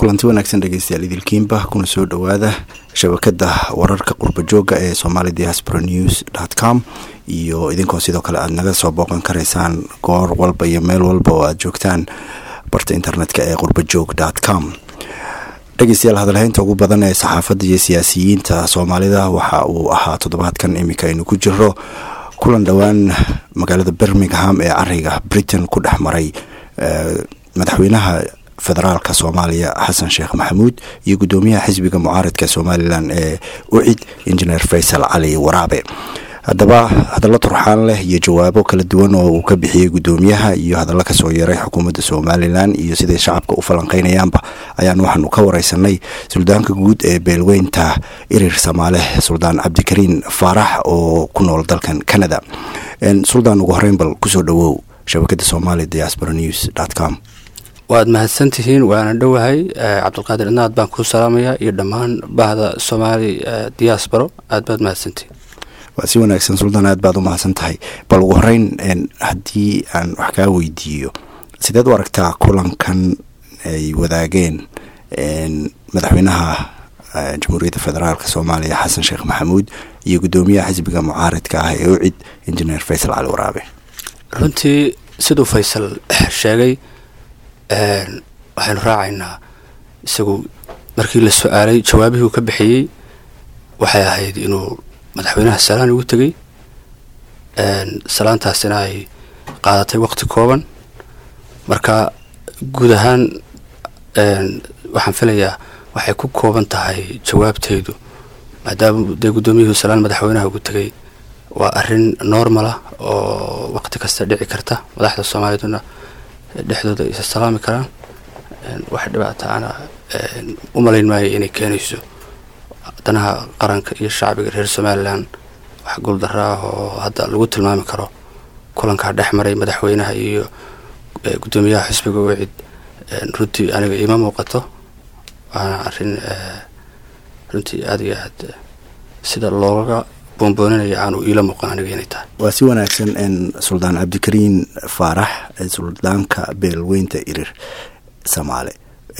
kulanti wanaagsan dhegeystayaal idilkiinba kuna soo dhowaada shabakada wararka qurba jooga ee somali diaspora news dot com iyo idinkoo sidoo kale aada naga soo booqan karaysaan goor walba iyo meel walba oo aada joogtaan barta internetka ee qurbajoog dot com dhegeystayaal hadalhaynta ugu badan ee saxaafadda iyo siyaasiyiinta soomaalida waxa uu ahaa toddobaadkan iminka aynu ku jiro kulan dhowaan magaalada birmingham ee cariga britain ku dhex maray madaxweynaha federaalka soomaaliya xasan sheekh maxamuud iyo guddoomiyaha xisbiga mucaaradka somalilan ee ucid injineer faysal cali waraabe haddaba hadallo turxaan leh iyo jawaabo kala duwan oo uu ka bixiyey guddoomiyaha iyo hadallo kasoo yeeray xukuumadda somalilan iyo siday shacabka u falanqeynayaanba ayaan waxaanu ka wareysanay suldaanka guud ee beelweynta irir samaale suldaan cabdikariin faarax oo ku nool dalkan canada suldaan ugu horeyn bal kusoo dhawow shabakada somali diaspora news dot com waad mahadsantihiin waana dhowahay cabdulqaadir inaad baan kuu salaamaya iyo dhammaan bahda somaali diasporo aad baad mahadsantihiin waa si wanaagsan suldaan aad baad u mahadsan tahay bal ugu horeyn haddii aan wax kaa weydiiyo sideed u aragtaa kulankan ay wadaageen madaxweynaha jamhuuriyadda federaalk soomaaliya xasan sheekh maxamuud iyo guddoomiyaha xisbiga mucaaradka ah ee ucid injineer faysal cali waraabe runtii siduu faysal sheegay waxaynu raacaynaa isagu markii la su-aalay jawaabihii uu ka bixiyey waxay ahayd inuu madaxweynaha salaan ugu tegey salaantaasina ay qaadatay waqti kooban marka guud ahaan waxaan filayaa waxay ku kooban tahay jawaabteydu maadaama dee guddoomiyuhu salaan madaxweynaha ugu tegay waa arrin normala oo waqti kasta dhici karta madaxda soomaaliduna dhexdooda isa salaami karaan wax dhibaata ana u malayn maayo inay keenayso danaha qaranka iyo shacbiga reer somalilan wax guuldaro ah oo hadda lagu tilmaami karo kulankaa dhex maray madaxweynaha iyo guddoomiyaha xisbiga wicid runtii aniga iima muuqato waana arrin runtii aada iyo aad sida looga boonbooninaya aanu iila muuqan aniga inay tahay waa si wanaagsan suldaan cabdikariin faarax suldaanka beelweynta irir samaale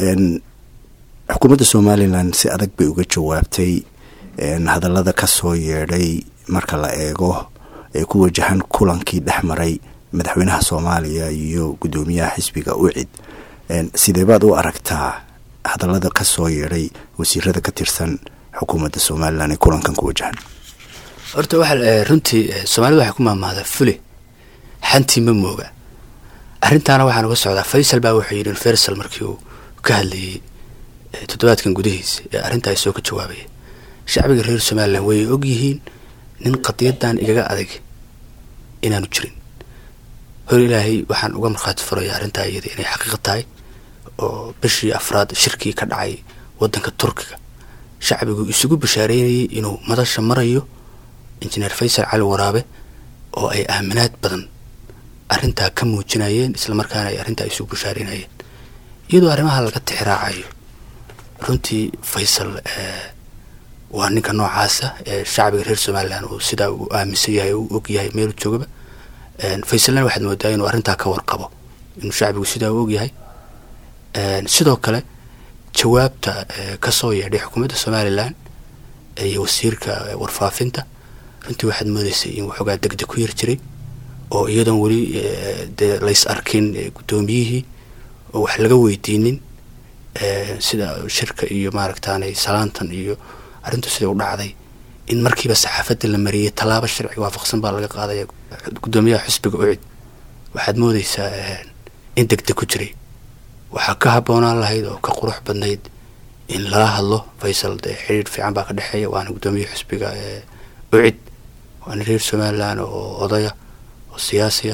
xukuumadda somalilan si adag bay uga jawaabtay hadallada kasoo yeedhay marka la eego ee ku wajahan kulankii dhex maray madaxweynaha soomaaliya iyo guddoomiyaha xisbiga ucid sidee baad u aragtaa hadallada kasoo yeedhay wasiirada ka tirsan xukuumadda somalilan ee kulankan ku wajahan horta waxaa runtii soomaalida waxay ku maamahdaa fule xantii ma mooga arrintaana waxaan uga socdaa faysal baa wuxuu yidhi fersal markii uu ka hadlayay toddobaadkan gudihiisa ee arrintaa soo ka jawaabaya shacbiga reer somalilan way og yihiin nin qadiyadan igaga adag inaanu jirin hor ilaahay waxaan uga markhaati furaya arrintaa iyada inay xaqiiq tahay oo bishii afraad shirkii ka dhacay waddanka turkiga shacbigu isugu bashaareynayay inuu madasha marayo injineer faysal cali waraabe oo ay aaminaad badan arrintaa ka muujinayeen islamarkaana ay arrintaa isugu bashaareynayeen iyadoo arrimaha laga tixraacayo runtii faysal waa ninka noocaasa ee shacbiga reer somalilan uu sidaa uu aaminsan yahay uu og yahay meelu joogaba faysalna waxaad moodaa inuu arrintaa ka warqabo inuu shacbigu sidaa u ogyahay sidoo kale jawaabta kasoo yeedhay xukuumadda somalilan iyo wasiirka warfaafinta runtii waxaad moodeysay in waxoogaa degdeg ku yar jiray oo iyadoon weli dee lays arkin guddoomiyihii oo wax laga weydiinin sida shirka iyo maaragtaanay salaantan iyo arrintu siday u dhacday in markiiba saxaafadda la mariyey tallaabo sharci waafaqsan baa laga qaadaya guddoomiyaha xisbiga ucid waxaad moodeysaa in degdeg ku jiray waxaa ka habboonaan lahayd oo ka qurux badnayd in lala hadlo faysal dee xiriir fiican baa ka dhexeeya waana guddoomiyaha xisbiga ucid waana reer somalilan oo odaya oo siyaasiya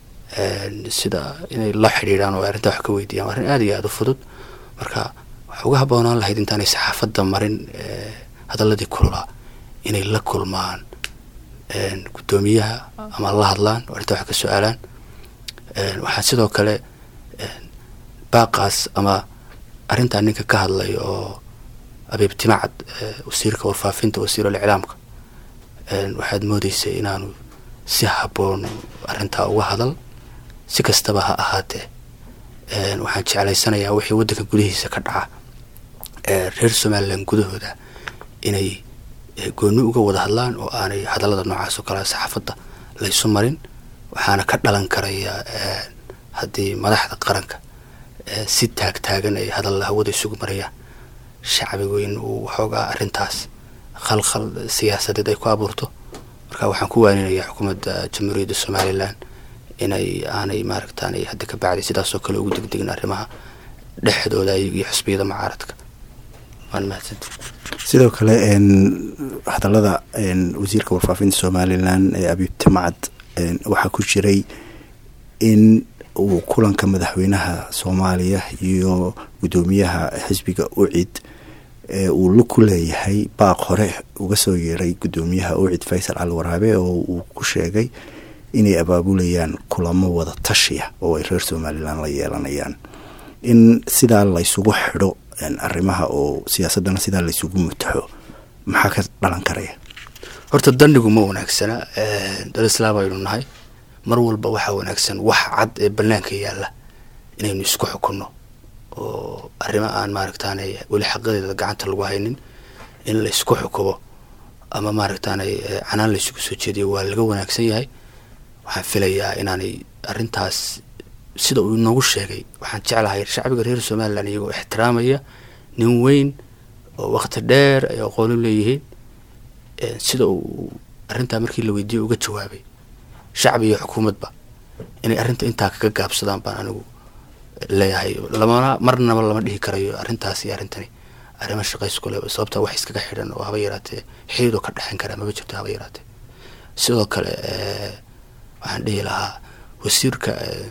sida inay la xidhiidhaan oo arrintaa wax ka weydiiyaan waa arrin aada iyo aada u fudud marka waxaa uga habboonaan lahayd intaanay saxaafadda marin hadalladii kululaa inay la kulmaan guddoomiyaha ama la hadlaan oo arrintaa wax ka su-aalaan waxaa sidoo kale baaqaas ama arrintaa ninka ka hadlay oo abiib timacad wasiirka warfaafinta wasiirul iclaamka waxaad moodeysay inaanu si habboon arrintaa uga hadal si kastaba ha ahaatee waxaan jeclaysanayaa wixii waddanka gudihiisa ka dhaca reer somalilan gudahooda inay gooni uga wada hadlaan oo aanay hadallada noocaas oo kale saxaafadda laysu marin waxaana ka dhalan karaya haddii madaxda qaranka si taagtaagan ay hadalla hawada isugu marayaan shacbigu in uu waxoogaa arrintaas khalkhal siyaasadeed ay ku abuurto marka waxaan ku waaninayaa xukuumadda jamhuuriyadda somalilan inay aanay maaragtaanay hadda ka bacday sidaasoo kale ugu degdegin arrimaha dhexdooda iyo xusbiyada mucaaradka waan mahadsanta sidoo kale hadallada wasiirka warfaafinta somalilan ee abiibti macad waxaa ku jiray in uu kulanka madaxweynaha soomaaliya iyo guddoomiyaha xisbiga ucid uu lug ku leeyahay baaq hore uga soo yeeray guddoomiyaha ucid faysal cali waraabe oo uu ku sheegay inay abaabulayaan kulamo wada tashiya oo ay reer somalilan la yeelanayaan in sidaa laysugu xidho arrimaha oo siyaasaddana sidaa laysugu mutaxo maxaa ka dhalan karaya horta dandigu ma wanaagsana dal islaam aynu nahay mar walba waxaa wanaagsan wax cad ee banaanka yaalla inaynu isku xukunno oo arrimo aan maaragtaanay weli xaqadeeda gacanta lagu haynin in laysku xukumo ama maaragtaanay canaan laysugu soo jeediyo waa laga wanaagsan yahay waxaan filayaa inaanay arrintaas sida uu inoogu sheegay waxaan jeclahay shacbiga reer somalilan iyagoo ixtiraamaya nin weyn oo waqti dheer ay aqoon u leeyihiin sida uu arrintaa markii la weydiiyey uga jawaabay shacbi iyo xukuumadba inay arrinta intaa kaga gaabsadaan baan anigu leeyahay lamana marnaba lama dhihi karayo arrintaas iyo arrintani arrimo shaqaysku le sababta wax iskaga xidhan oo haba yaraatee xididoo ka dhexan karaa maba jirto haba yaraatee sidoo kale waxaan dhihi lahaa wasiirka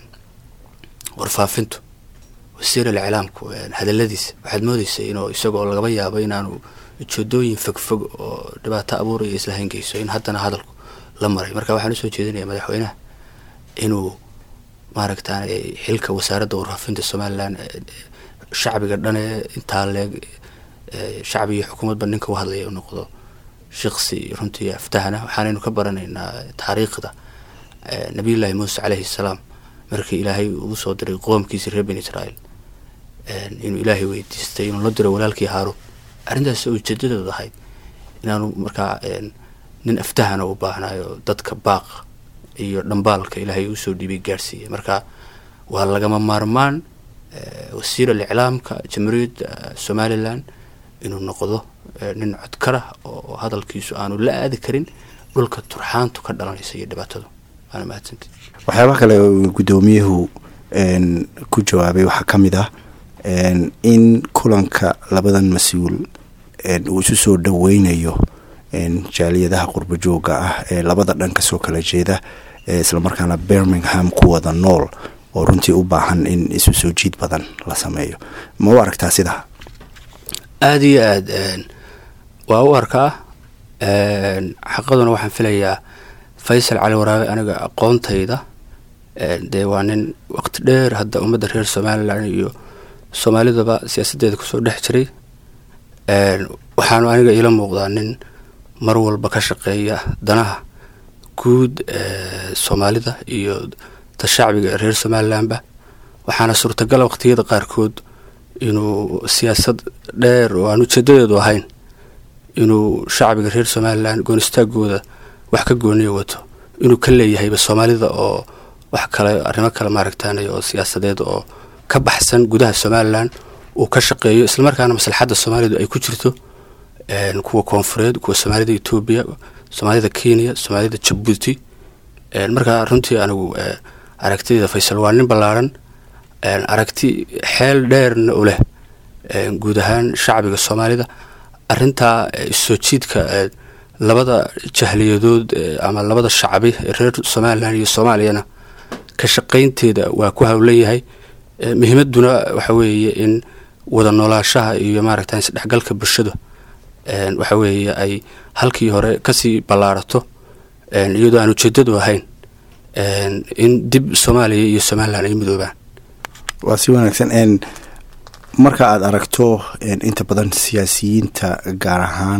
warfaafintu wasiir alclaamku hadaladiisa waxaad moodeysa inuu isagoo lagaba yaabo inaanu ujeedooyin fogfog oo dhibaato abuuraya isla hangeyso in haddana hadalku la maray marka waxaan usoo jeedinaya madaxweynaha inuu maaragtaan xilka wasaaradda warfaafinta somalilan shacbiga dhane intaa leeg shacbi iyo xukuumadba ninka u hadlaya u noqdo shaqsi runtii aftahana waxaanaynu ka baranaynaa taariikhda nabiyullaahi muuse caleyhi salaam markii ilaahay uu soo diray qoomkiisi reer ben israel inuu ilaahay weydiistay inuu la diro walaalkii haaruun arrintaas ujeedadeedu ahayd inaanu markaa nin aftahana u baahnayo dadka baaq iyo dhambaalka ilaahay usoo dhiibay gaadhsiiyay marka waa lagama maarmaan wasiir aliclaamka jamhuuriyadda somalilan inuu noqdo nin codkara oo hadalkiisu aanu la aadi karin dhulka turxaantu ka dhalanaysa iyo dhibaatadu waana mahadsanta waxyaabaha kale guddoomiyuhu ku jawaabay waxaa ka mid ah in kulanka labadan mas-uul uu isu soo dhoweynayo jaaliyadaha qurbo jooga ah ee labada dhan kasoo kala jeeda islamarkaana birmingham ku wada nool oo runtii u baahan in isu soo jiid badan la sameeyo ma u aragtaa sidaa aada iyo aad waa u arkaa xaqaduna waxaan filayaa faysal cali waraabe aniga aqoontayda dee waa nin waqti dheer hadda ummadda reer somalilan iyo soomaalidaba siyaasaddeeda kusoo dhex jiray waxaanu aniga iila muuqdaa nin mar walba ka shaqeeya danaha guud soomaalida iyo ta shacbiga reer somalilanba waxaana suurtagala waqtiyada qaarkood inuu siyaasad dheer oo aan ujeedadeedu ahayn inuu shacbiga reer somalilan goonistaagooda wax ka gooniya wato inuu ka leeyahayba soomaalida oo wax kale arrimo kale maaragtaanay oo siyaasadeed oo ka baxsan gudaha somalilan uu ka shaqeeyo islamarkaana maslaxadda soomaalidu ay ku jirto kuwa koonfureed kuwa soomaalida etoobiya soomaalida kenya soomaalida jabuuti markaa runtii anigu aragtidayda faysal waa nin ballaaran aragti xeel dheerna u leh guud ahaan shacbiga soomaalida arintaa issoo jiidka labada jahliyadood ama labada shacbi reer somalilan iyo soomaaliyana ka shaqaynteeda waa ku hawlan yahay muhiimaduna waxa weeye in wada noolaashaha iyo maaragta isdhexgalka bulshada waxa weeye ay halkii hore kasii ballaarato iyadoo aan ujeedadu ahayn in dib soomaaliya iyo somalilan ay midoobaan waa si wanaagsan marka aada aragto inta badan siyaasiyiinta gaar ahaan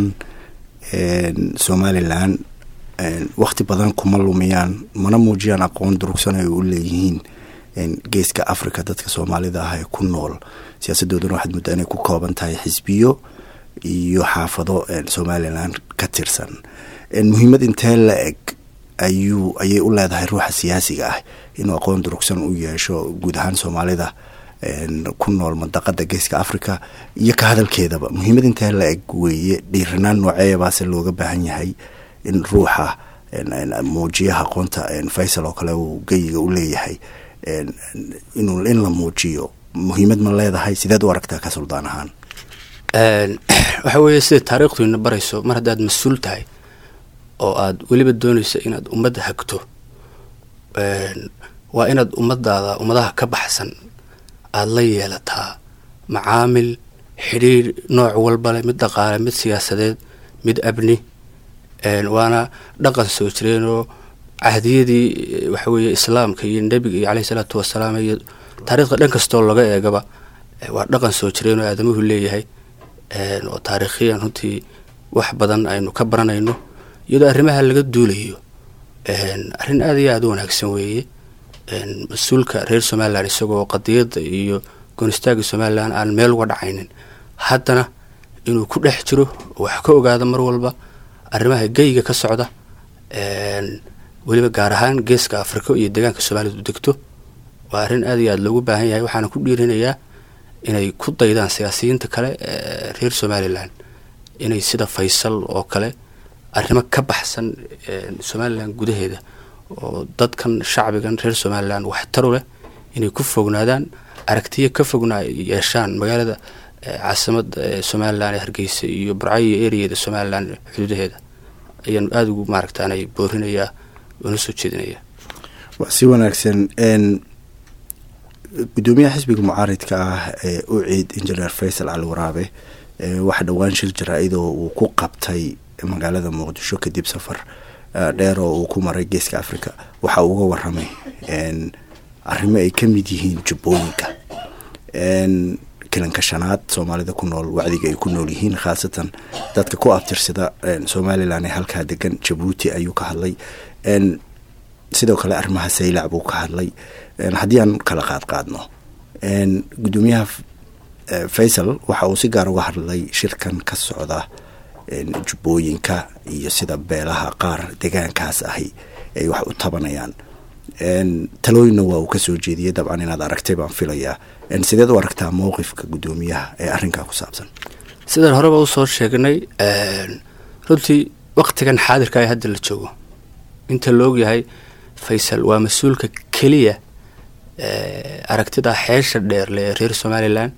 somalilan wakti badan kuma lumiyaan mana muujiyaan aqoon durugsan ay u leeyihiin geeska africa dadka soomaalida ah ee ku nool siyaasadooduna waxaad muddaa inay ku kooban tahay xisbiyo iyo xaafado somalilan ka tirsan muhiimad intee la eg ayuu ayay u leedahay ruuxa siyaasiga ah inuu aqoon durugsan u yeesho guud ahaan soomaalida ku nool mandaqada geeska africa iyo ka hadalkeedaba muhiimad intee la eg weeye dhiiranaan nooceebaase looga baahan yahay in ruuxa muujiyaha aqoonta faysal oo kale uu geyiga u leeyahay inuu in la muujiyo muhiimad ma leedahay sideed u aragtaa ka suldaan ahaan waxa weeye sida taariikhdu ina barayso mar haddaad mas-uul tahay oo aad weliba doonayso inaad ummadda hagto waa inaad ummadaada ummadaha ka baxsan aada la yeelataa macaamil xidhiir nooc walbale mid dhaqaale mid siyaasadeed mid abni waana dhaqan soo jireenoo cahdiyadii waxa weeye islaamka iyo nebiga iyo caleyhi salaatu wasalaam iyo taariikhda dhan kastoo laga eegaba waa dhaqan soo jireen oo aadamuhu leeyahay oo taariikhiyan runtii wax badan aynu ka baranayno iyadoo arrimaha laga duulayo arrin aada iyo aada u wanaagsan weeye mas-uulka reer somalilan isagoo qadiyadda iyo goonistaagga somalilan aan meel uga dhacaynin haddana inuu ku dhex jiro wax ka ogaado mar walba arrimaha geyiga ka socda weliba gaar ahaan geeska afrika iyo deegaanka soomaalida u degto waa arrin aada iyo aada loogu baahan yahay waxaana ku dhiirinayaa inay ku daydaan siyaasiyiinta kale ee reer somalilan inay sida faysal oo kale arrimo ka baxsan somalilan gudaheeda oo dadkan shacbigan reer somalilan waxtaru leh inay ku fognaadaan aragtiyo ka fogna yeeshaan magaalada caasimada somalilan ee hargeysa iyo burcayo iyo ereyeeda somalilan xuduudaheeda ayaan aada ugu maaragtaanay boorinayaa una soo jeedinaya waa si wanaagsan guddoomiyaha xisbiga mucaaridka ah ee u ciid injineer faysal cali waraabe waxa dhowaan shir jaraa-idoo uu ku qabtay magaalada muqdisho kadib safar dheer oo uu ku maray geeska africa waxa uu uga waramay arrimo ay ka mid yihiin jubbooyinka kilanka shanaad soomaalida ku nool wacdiga ay ku nool yihiin khaasatan dadka ku abtirsada somalilan ee halkaa degan jabuuti ayuu ka hadlay sidoo kale arrimaha saylac buu ka hadlay haddii aan kala qaad qaadno guddoomiyaha faysal waxa uu si gaar uga hadlay shirkan ka socda jubbooyinka iyo sida beelaha qaar degaankaas ahi ay wax u tabanayaan talooyinna waa uu kasoo jeediyey dabcan inaad aragtay baan filayaa sideed u aragtaa mowqifka guddoomiyaha ee arrinkaa ku saabsan sidaan horeba usoo sheegnay runtii waktigan xaadirka ee hadda la joogo inta la ogyahay faysal waa mas-uulka keliya aragtida xeesha dheerle ee reer somalilan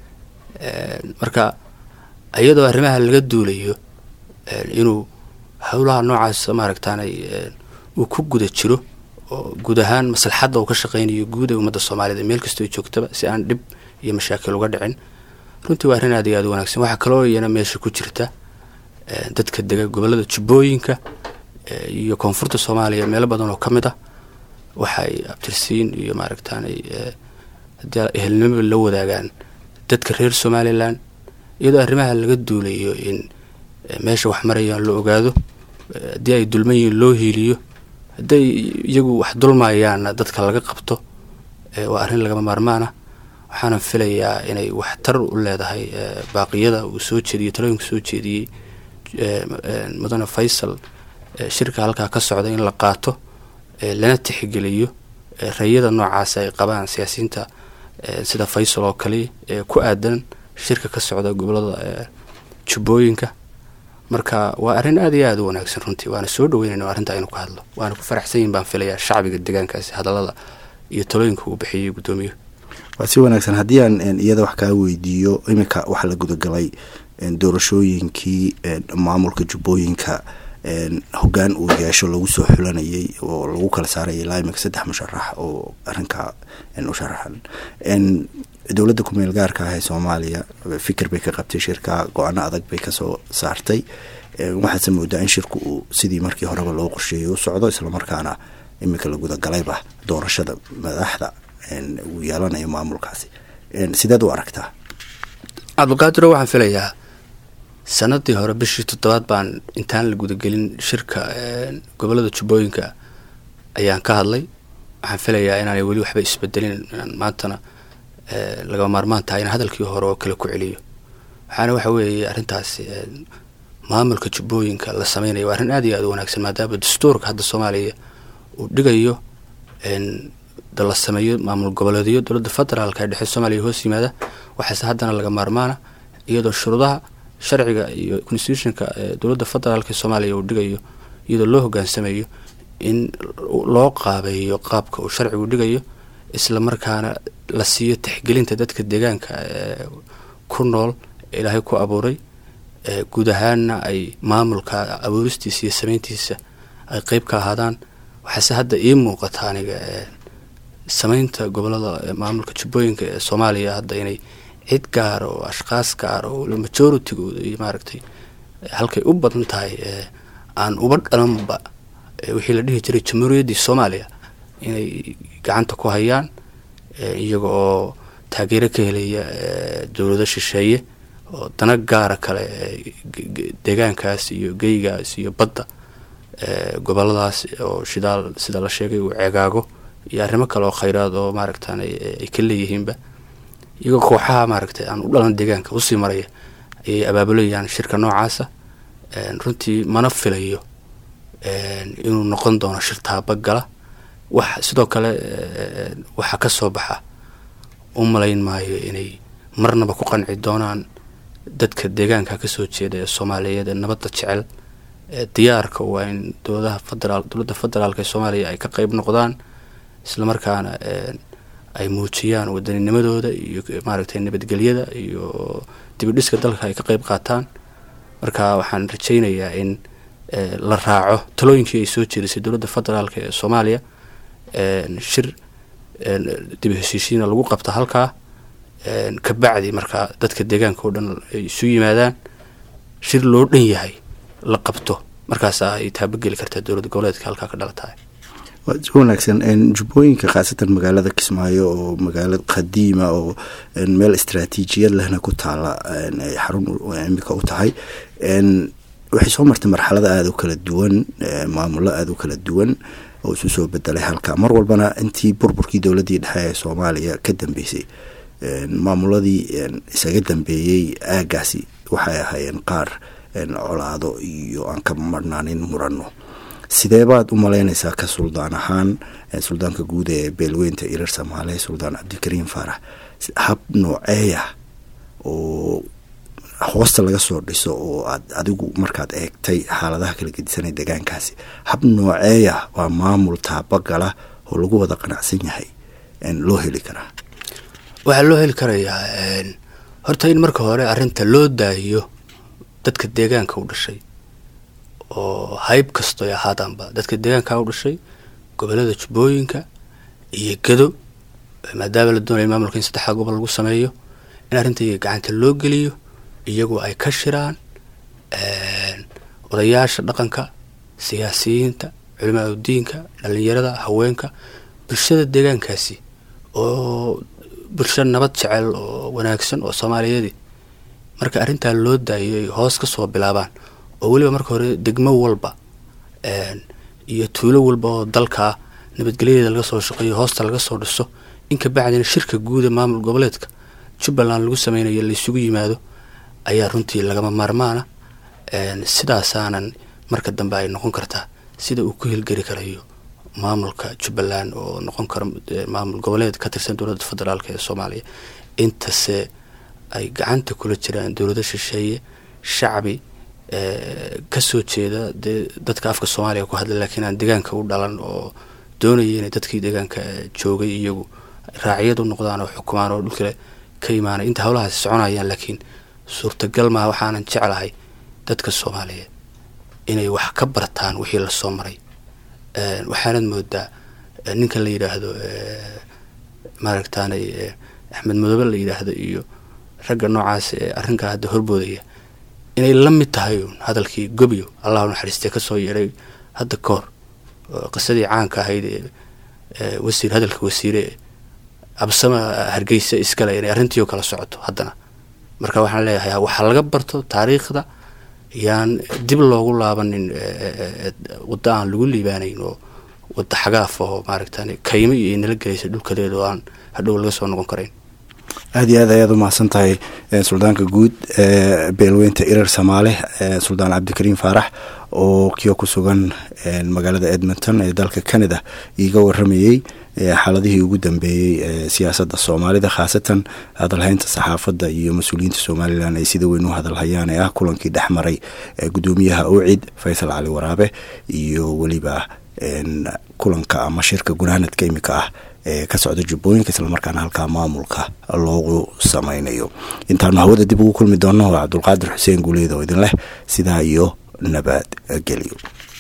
marka iyadoo arrimaha laga duulayo inuu howlaha noocaas maaragtaanay uu ku guda jiro oo guud ahaan maslaxadda uu ka shaqeynayo guud ee ummadda soomaaliyed meel kastoo joogtaba si aan dhib iyo mashaakil uga dhicin runtii waa arrin aad iyo aad u wanaagsan waxaa kaloo iyana meesha ku jirta dadka dega gobollada jubbooyinka iyo koonfurta soomaaliya meelo badan oo ka mid ah waxay abtirsiin iyo maaragtaanay haddii ehelnimaba la wadaagaan dadka reer somalilan iyadoo arrimaha laga duulayo in meesha wax marayaan la ogaado haddii ay dulman yihiin loo hiiliyo hadday iyagu wax dulmayaanna dadka laga qabto waa arrin lagama maarmaana waxaana filayaa inay waxtar u leedahay baaqiyada uu soo jeediyey talooyinka soo jeediyey mudane faysal shirka halkaa ka socda in la qaato lana tixgeliyo rayada noocaas ay qabaan siyaasiyiinta sida faysal oo kale ee ku aadan shirka ka socda gobolada jubbooyinka marka waa arrin aada iyo aada u wanaagsan runtii waana soo dhaweynayna arrinta aynu ka hadlo waana ku faraxsan yihin baan filayaa shacbiga deegaankaasi hadallada iyo talooyinka uu bixiyey guddoomiyo waa si wanaagsan haddii aan iyada wax kaa weydiiyo iminka waxaa la gudagalay doorashooyinkii maamulka jubbooyinka hogaan uu yeesho lagu soo xulanayay oo lagu kala saarayay ilaa iminka saddex musharax oo arrinkaa u sharaxan dowladda kumeel gaarka ah ee soomaaliya fikir bay ka qabtay shirka go-aano adag bay kasoo saartay waxaase moodaa in shirku uu sidii markii horeba loo qorsheeyay u socdo islamarkaana iminka la gudagalayba doorashada madaxda uu yeelanayo maamulkaasi sideed u aragtaa cabdulqaadiro waxaan filayaa sanadii hore bishii toddobaad baan intaan la gudagelin shirka gobolada jubbooyinka ayaan ka hadlay waxaan filayaa inaanay weli waxba isbedelin inaan maantana lagama maarmaan tahay in hadalkii hore oo kale ku celiyo waxaana waxa weeye arrintaasi maamulka jubbooyinka la sameynayo waa arrin aad iyo aad u wanaagsan maadaama dastuurka hadda soomaaliya uu dhigayo da la sameeyo maamul goboleedyo dowladda federaalka ee dhexe soomaaliya hoos yimaada waxaase haddana laga maarmaana iyadoo shuruudaha sharciga iyo constitutionka dowladda federaalka ee soomaaliya uu dhigayo iyadoo loo hogaansamayo in loo qaabeeyo qaabka uu sharcigu dhigayo isla markaana la siiyo tixgelinta dadka deegaanka ee ku nool ilaahay ku abuuray guud ahaanna ay maamulka abuuristiisa iyo sameyntiisa ay qeyb ka ahaadaan waxaase hadda ii muuqata aniga sameynta gobolada maamulka jubbooyinka ee soomaaliya hadda inay cid gaara oo ashkaas gaara oo majoritigooda iyo maaragtay halkay u badan tahay aan uba dhalanba wixii la dhihi jiray jamhuuriyaddii soomaaliya inay gacanta ku hayaan iyaga oo taageero ka helaya dowlado shisheeye oo dana gaara kale deegaankaas iyo geygaas iyo badda goboladaas oo shidaal sida la sheegay uu ceegaago iyo arrimo kale oo khayraad oo maaragtaan ay ka leeyihiinba iyagoo kooxaha maaragtay aan u dhalan deegaanka usii maraya ayay abaabulayaan shirka noocaasa runtii mana filayo inuu noqon doono shir taabagala wax sidoo kale waxaa ka soo baxa u malayn maayo inay marnaba ku qanci doonaan dadka deegaanka kasoo jeeda ee soomaaliyeed ee nabadda jecel diyaarka waa in dowladaha federaal dowladda federaalka ee soomaaliya ay ka qeyb noqdaan isla markaana ay muujiyaan wadanninimadooda iyo maaragtay nabadgelyada iyo dibidhiska dalka ay ka qeyb qaataan marka waxaan rajaynayaa in la raaco talooyinkii ay soo jeedisay dowladda federaalka ee soomaaliya shir dibi heshiishiina lagu qabta halkaa kabacdi markaa dadka deegaanka oo dhan ay isu yimaadaan shir loo dhan yahay la qabto markaasa ay taabageli kartaa dowlad goboleedka halkaa ka dhalatahay waa si wanaagsan jubbooyinka khaasatan magaalada kismaayo oo magaalo qadiima oo meel istraatiijiyad lehna ku taala ay xarun imika u tahay waxay soo martay marxalada aada u kala duwan maamulo aada u kala duwan oo isu soo bedelay halka mar walbana intii burburkii dowladdii dhexe ee soomaaliya ka dambeysay maamuladii isaga dambeeyey aagaasi waxay ahaayeen qaar colaado iyo aan ka marnaanin murano sidee baad u malaynaysaa ka suldaan ahaan suldaanka guud ee beelweynta irar soomaaliya suldaan cabdikariim faarax hab nooceeya oo hoosta laga soo dhiso oo aad adigu markaad eegtay xaaladaha kala gedisanay deegaankaasi hab nooceeya waa maamul taabagala oo lagu wada qanacsan yahay loo heli karaa waxaa loo heli karayaa horta in marka hore arrinta loo daahiyo dadka deegaanka u dhashay oo hayb kasto ay ahaadaanba dadka deegaanka u dhashay gobolada jubbooyinka iyo gedo maadaama la doonaya maamulka in saddexdaa gobol lagu sameeyo in arrinta iyaga gacanta loo geliyo iyagu ay ka shiraan odayaasha dhaqanka siyaasiyiinta culimaa udiinka dhalinyarada haweenka bulshada deegaankaasi oo bulsho nabad jecel oo wanaagsan oo soomaaliyeedi marka arrintaa loo daayo ay hoos ka soo bilaabaan oo weliba marka hore degmo walba iyo tuulo walba oo dalkaa nabadgelyadeeda laga soo shaqeeyo hoosta laga soo dhiso in kabacdina shirka guuda maamul goboleedka jubbaland lagu sameynayo laysugu yimaado ayaa runtii lagama maarmaana sidaasaanan marka dambe ay noqon kartaa sida uu ku hilgeli karayo maamulka jubbaland oo noqon karo maamul goboleed ka tirsan dowladda federaalk ee soomaaliya intase ay gacanta kula jiraan dowlado shisheeye shacbi kasoo jeeda dee dadka afka soomaaliya ku hadla laakiin aan deegaanka u dhalan oo doonaya inay dadkii deegaanka joogay iyagu raaciyad u noqdaan oo xukumaan oo dhulkale ka imaanay inta howlahaasi soconayaan laakiin suurtagal maa waxaanan jeclahay dadka soomaaliyeed inay wax ka bartaan wixii lasoo maray waxaanad moodaa ninka la yidhaahdo maaragtaanay axmed madoobe la yidhaahdo iyo ragga noocaas ee arrinkaa hadda horboodaya inay la mid tahay uun hadalkii gobyo allahu naxariistee kasoo yeedhay hadda kahor qisadii caanka ahayd ee wasiir hadalka wasiire absama hargeysa iskale inay arrintiio kala socoto haddana marka waxaan leeyahay waxaa laga barto taariikhda yaan dib loogu laabanin waddo aan lagu liibaanayn oo wada xagaaf oo maaragtan kaymo iyo nala gelaysa dhulkaleeda oo aan hadhow laga soo noqon karayn aada iyo aad ayaad umahadsan tahay suldaanka guud beelweynta irar samaale suldaan cabdikariim faarax oo kiyo ku sugan magaalada edmonton ee dalka canada iiga waramayey xaaladihii ugu dambeeyey ee siyaasadda soomaalida khaasatan hadalhaynta saxaafadda iyo mas-uuliyiinta somalilan ay sida weyn u hadalhayaan ee ah kulankii dhex maray gudoomiyaha owcid faysal cali waraabe iyo weliba kulanka ama shirka gunaanadka imika ah ee ka socda jubbooyinka islamarkaana halkaa maamulka loogu sameynayo intaanu hawada dib ugu kulmi doono waa cabdulqaadir xuseen guuleed oo idin leh sidaa iyo nabad gelyo